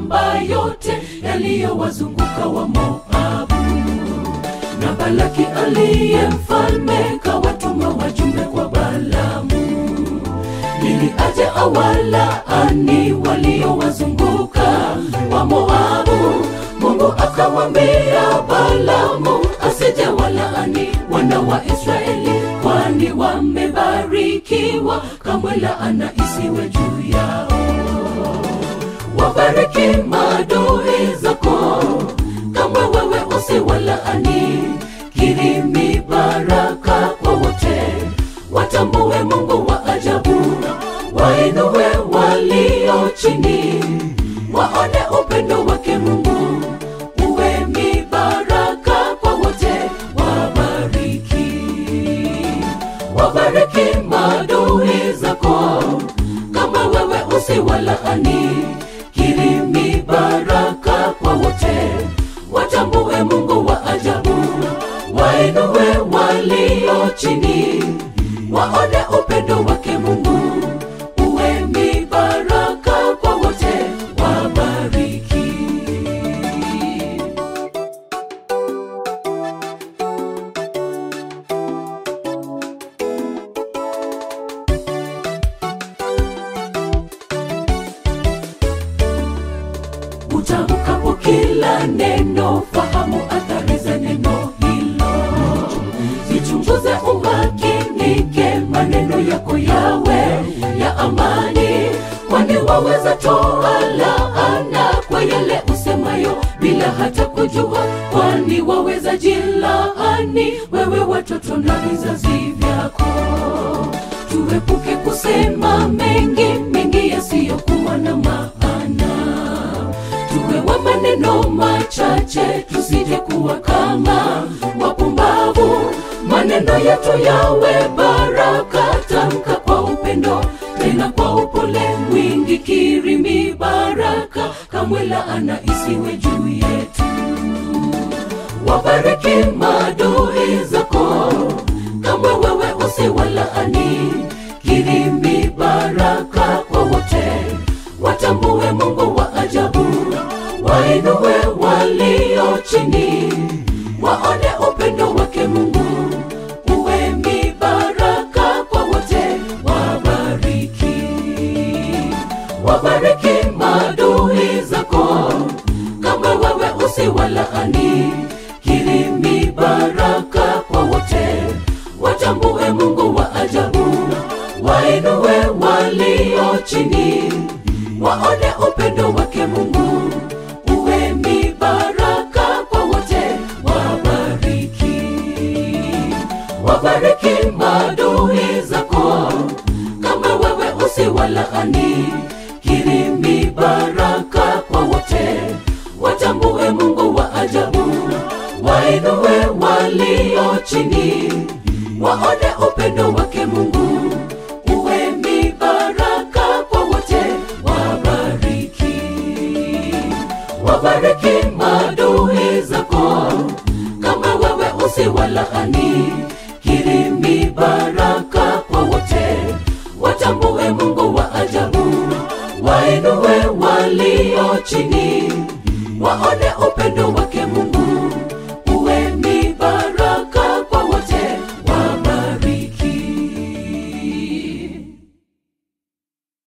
mashamba yote yaliyowazunguka wa Moabu. Na Balaki aliye mfalme kawatuma wajumbe kwa Balamu ili aje awalaani waliowazunguka wa Moabu. Mungu akamwambia Balamu asije walaani wana wa Israeli, kwani wamebarikiwa, kamwe laana isiwe juu yao. Wabariki maadui zako, kamwe wewe usiwalaani. Kirimi baraka kwa wote, watambue Mungu wa ajabu, wainue walio chini, waone upendo wake Mungu. Uwe mibaraka kwa wote, wabariki wabariki maadui zako, kama wewe usiwalaani. Kirimi baraka kwa wote, watambue Mungu wa ajabu, wainue walio chini, waone upendo wake Mungu. Uwe mibaraka kwa wote, wabariki. utamkapo kila neno, fahamu athari za neno hilo. Zichunguze umakinike, maneno yako yawe ya amani, kwani waweza toa laana kwa yale usemayo bila hata kujua, kwani waweza jilaani wewe, watoto na vizazi vyako. Tuepuke kusema mengi mengi yasiyokuwa na maana tuwe wa maneno machache, tusije kuwa kama wapumbavu. Maneno yetu yawe baraka, tamka kwa upendo, tena kwa upole mwingi. Kirimi baraka, kamwe laana isiwe juu yetu. Wabariki maadui zako, kamwe wewe usiwalaani. Kirimi baraka kwa wote, watambue Mungu wa ajabu, wainue walio chini, waone upendo wake Mungu. Uwe mibaraka kwa wote, wabariki wabariki maadui zako, kama wewe usiwalaani. Kirimi baraka kwa wote, watambue Mungu wa ajabu, wainue walio chini, waone upendo wake Mungu. Uwe mibaraka kwa wote, wabariki wabariki maadui zako, kama wewe usiwalaani. Kirimi baraka kwa wote, watambue Mungu wa ajabu, wainue walio chini, waone upendo wake Mungu. Uwe mibaraka kwa wote, wabariki wabariki maadui zako, kama wewe usiwalaani. Kirimi baraka kwa wote, watambue Mungu wa ajabu, wainue walio chini, waone upendo